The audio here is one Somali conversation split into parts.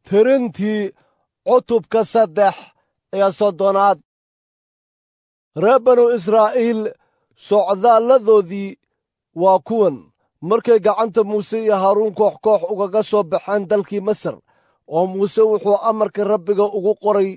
tirintii cutubka saddex iyo soddonaad reer banu israa'iil socdaalladoodii waa kuwan markay gacanta muuse iyo haaruun koox koox ugaga soo baxeen dalkii masar oo muuse wuxuu amarka rabbiga ugu qoray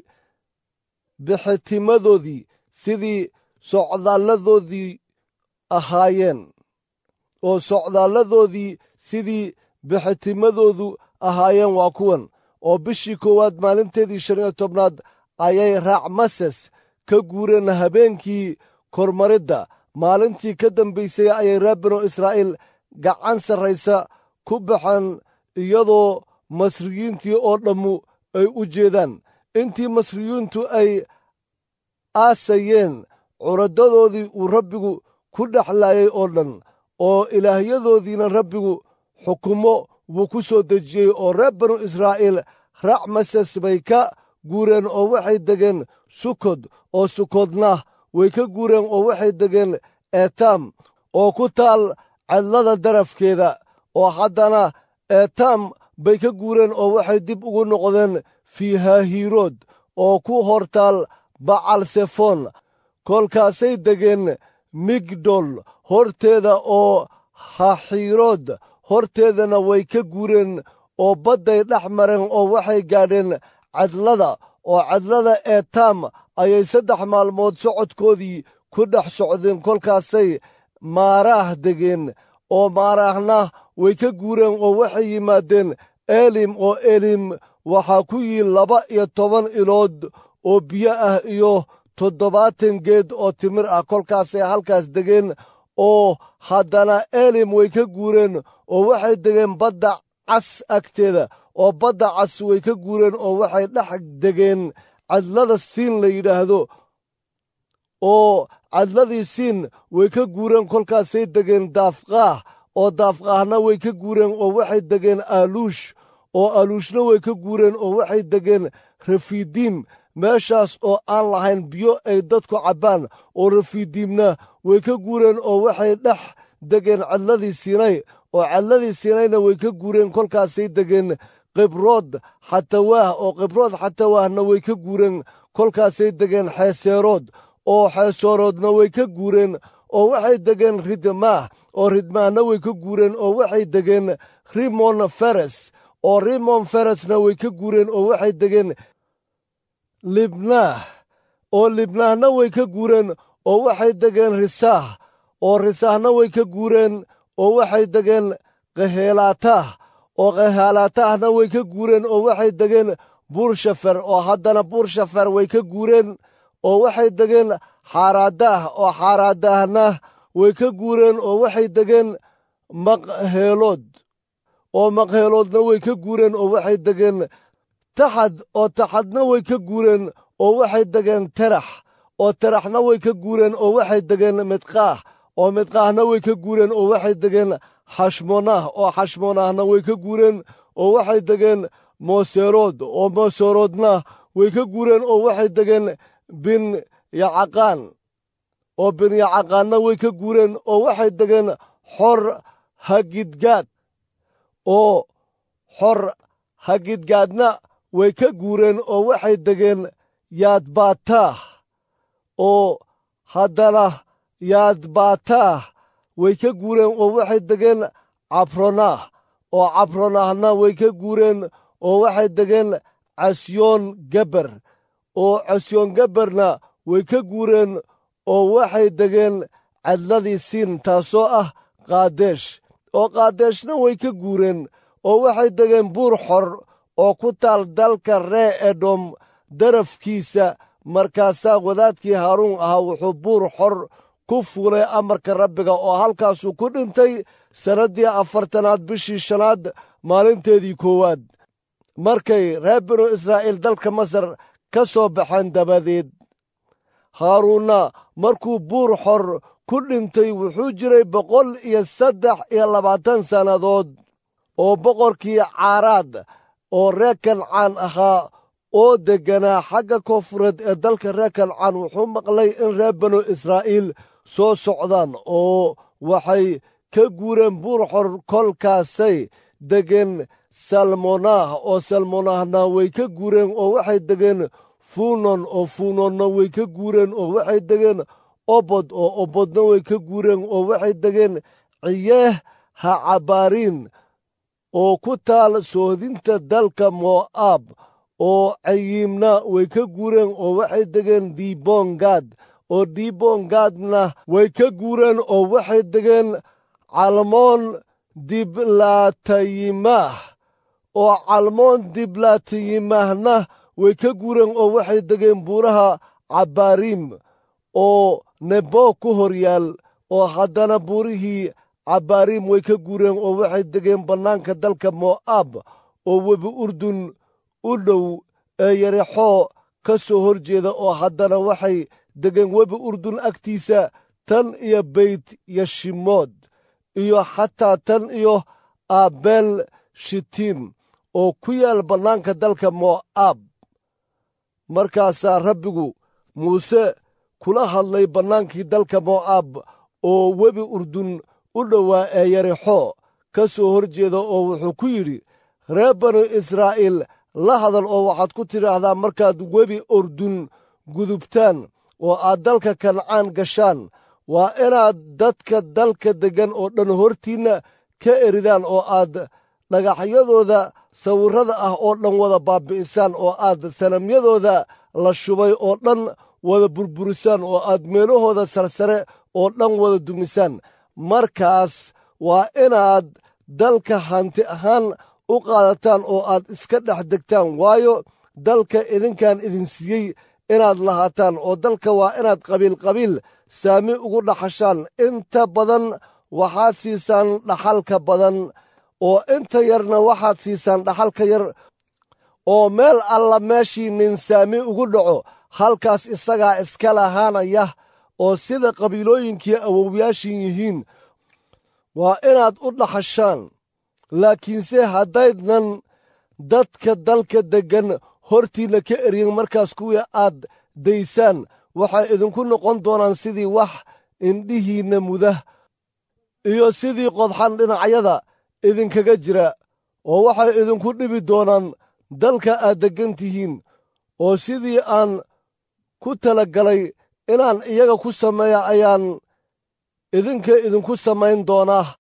bixitimadoodii sidii socdaalladoodii ahaayeen oo socdaalladoodii sidii bixitimadoodu ahaayeen waa kuwan oo bishii koowaad maalinteedii shan iyo tobnaad ayay raacmases ka guureen habeenkii kormaridda maalintii ka dambaysay ayay reer binu israa'iil gacan sarraysa ku baxeen iyadoo masriyiintii oo dhammu ay u jeedaan intii masriyiintu ay aasayeen curadadoodii uu rabbigu ku dhexlaayay oo dhan oo ilaahyadoodiina rabbigu xukumo wuu ku soo dejiyey oo reer banu israa'iil racmases bay ka guureen oo waxay degeen sukod oo sukodna way ka guureen oo waxay degeen eetaam oo ku taal cadlada darafkeeda oo haddana eetaam bay ka guureen oo waxay dib ugu noqdeen fiihahiirood oo ku hortaal bacalsefoon kolkaasay degeen migdol horteeda oo haxiirood horteedana way ka guureen oo badday dhex mareen oo waxay gaadheen cadlada oo cadlada eetaam ayay saddex maalmood socodkoodii ku dhex socdeen kolkaasay maaraah degeen oo maaraahna way ka guureen oo waxay yimaadeen elim oo elim waxaa ku yiil laba iyo toban ilood oo biyo ah iyo toddobaatan geed oo timir ah kolkaasay halkaas degeen oo haddana elim way ka guureen oo waxay degeen badda cas agteeda oo badda cas way ka guureen oo waxay dhex degeen cadlada siin la yidhaahdo oo cadladii siin way ka guureen kolkaasay degeen daafqaah oo daafqaahna way ka guureen oo waxay degeen aaluush oo aaluushna way ka guureen oo waxay degeen rafiidiim meeshaas oo aan lahayn biyo ay dadku cabbaan oo rafiidiimna way ka guureen oo waxay dhex degeen cadladii siinay oo cadladii siinayna way ka guureen kolkaasay degeen qibrood xatawaah oo qibrood xatawaahna way ka guureen kolkaasay degeen xeeseerood oo xeeseeroodna way ka guureen oo waxay degeen ridmaah oo ridmaahna way ka guureen oo waxay degeen rimon feres oo rimon feresna way ka guureen oo waxay degeen libnaah oo libnaahna way ka guureen oo waxay degeen risaah oo risaahna way ka guureen oo waxay degeen kaheelaataah oo kaheelaataahna way ka guureen oo waxay degeen buurshafer oo haddana buurshafer way ka guureen oo waxay degeen xaaraadaah oo xaaraadaahna way ka guureen oo waxay degeen maqheelood oo maqheeloodna way ka guureen oo waxay degeen taxad oo taxadna way ka guureen oo waxay degeen terax oo teraxna way ka guureen oo waxay degeen midqaah oo midqaahna way ka guureen oo waxay degeen xashmonaah oo xashmonaahna way ka guureen oo waxay degeen mooserood oo mooseroodna way ka guureen oo waxay degeen bin yacaqaan oo bin yacaqaanna way ka guureen oo waxay degeen xor hagidgaad oo xor hagidgaadna way ka guureen oo waxay degeen yaadbaataah oo haddana yaadbaataah way ka guureen oo waxay degeen cabronaah oo cabronaahna way ka guureen oo waxay degeen casyoon geber oo casyoon geberna way ka guureen oo waxay degeen cadladii siin taasoo ah qaadeesh oo qaadeeshna way ka guureen oo waxay degeen buur xor oo ku taal dalka ree edom darafkiisa markaasaa wadaadkii haaruun ahaa wuxuu buur xor ku fuulay amarka rabbiga oo halkaasuu ku dhintay sannaddii afartanaad bishii shanaad maalinteedii koowaad markay reer binu israa'iil dalka masar ka soo baxeen dabadeed haaruunna markuu buur xor ku dhintay wuxuu jiray boqol iyo saddex iyo labaatan sannadood oo boqorkii caaraad oo reer kancaan ahaa oo degganaa xagga koonfureed ee dalka reer kancaan wuxuu maqlay in reer banu israa'iil soo socdaan oo waxay ka guureen buur xor kolkaasay degeen salmonah oo salmonahna way ka guureen oo waxay degeen funon oo funonna way ka guureen oo waxay degeen obod oo obodna way ka guureen oo waxay degeen ciyeeh ha cabaariin oo ku taal soodinta dalka mo'aab oo cayiimna way ka guureen oo waxay degeen dibongaad oo dibongaadna way ka guureen oo waxay degeen calmoon diblaatayimaah oo calmoon diblaatayimahna way ka guureen oo waxay degeen buuraha cabaariim oo nebo ku hor yaal oo haddana buurihii cabaariim way ka guureen oo waxay degeen bannaanka dalka mo'aab oo webi urdun u dhow ee yarexoo ka soo hor jeeda oo haddana waxay degeen webi urdun agtiisa tan iyo beyt yashimood iyo xataa tan iyo aabeel shitiim oo ku yaal bannaanka dalka mo'aab markaasaa rabbigu muuse kula hadlay bannaankii dalka mo'aab oo webi urdun u dhowaa ee yarexo ka soo hor jeeda oo wuxuu ku yidhi reer banu israa'iil la hadal oo waxaad ku tidhaahdaa markaad webi urdun gudubtaan oo aad dalka kancaan gashaan waa inaad dadka dalka deggan oo dhan hortiinna ka eridaan oo aad dhagaxyadooda sawirrada ah oo dhan wada baabbi'isaan oo aad sanamyadooda la shubay oo dhan wada burburisaan oo aad meelahooda sarsare oo dhan wada dumisaan markaas waa inaad dalka hanti ahaan u qaadataan oo aad iska dhex degtaan waayo dalka idinkaan idin siiyey inaad lahaataan oo dalka waa inaad qabiilqabiil saami ugu dhaxashaan inta badan waxaad siisaan dhaxalka badan oo inta yarna waxaad siisaan dhaxalka yar oo meel alla meeshii nin saami ugu dhaco halkaas isagaa iska lahaanaya oo sida qabiilooyinkii awowyaashin yihiin waa inaad u dhaxashaan laakiinse haddaydnan dadka dalka deggan hortiinna ka eryin markaas kuwii aad daysaan waxay idinku noqon doonaan sidii wax indhihiinna muda iyo sidii qodxan dhinacyada idinkaga jira oo waxay idinku dhibi doonaan dalka aad deggan tihiin oo sidii aan ku talagalay inaan iyaga ku sameeya ayaan idinka idinku samayn doonaa